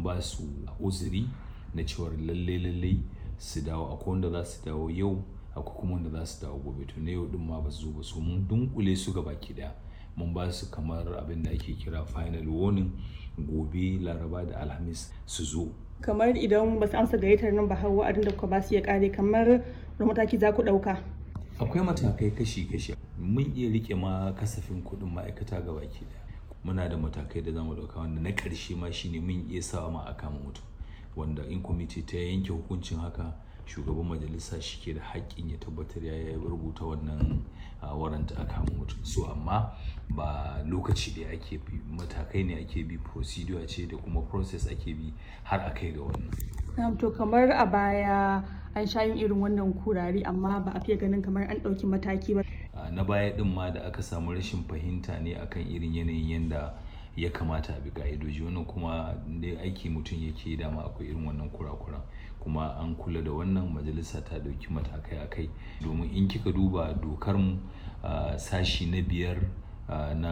ba su uzuri na cewar lalle lalle su dawo akwai wanda za su dawo yau akwai kuma wanda za su dawo gobe to na yau din ma ba su zo ba so mun dunkule su gaba ki daya mun ba su kamar abin da ake kira final warning gobe laraba da alhamis su zo kamar idan ba su amsa gayyatar nan ba har wa'adin da kuka ba su ya kare kamar da mataki za ku ɗauka akwai matakai kashi-kashi mun iya rike ma kasafin kuɗin ma'aikata ga baki daya muna da matakai da zamu ɗauka wanda na ƙarshe ma shine mun iya sawa ma a kama mutum wanda in kwamiti ta yanke hukuncin haka shugaban majalisa shi ke da haƙƙin ya tabbatar ya rubuta wannan waranta a kama mutum so amma ba lokaci da ake bi matakai ne ake bi procedure ce da kuma process ake bi har a kai ga wannan to kamar a baya an sha yin irin wannan kurare amma ba a fiye ganin kamar an ɗauki mataki ba na baya din ma da aka samu rashin fahimta ne akan irin yanayin yanda ya kamata a bi ka'idoji wannan kuma da aiki mutum yake dama akwai irin wannan kurakuran kuma an kula da wannan majalisa ta dauki matakai a kai domin in kika duba dokar mu sashi na biyar na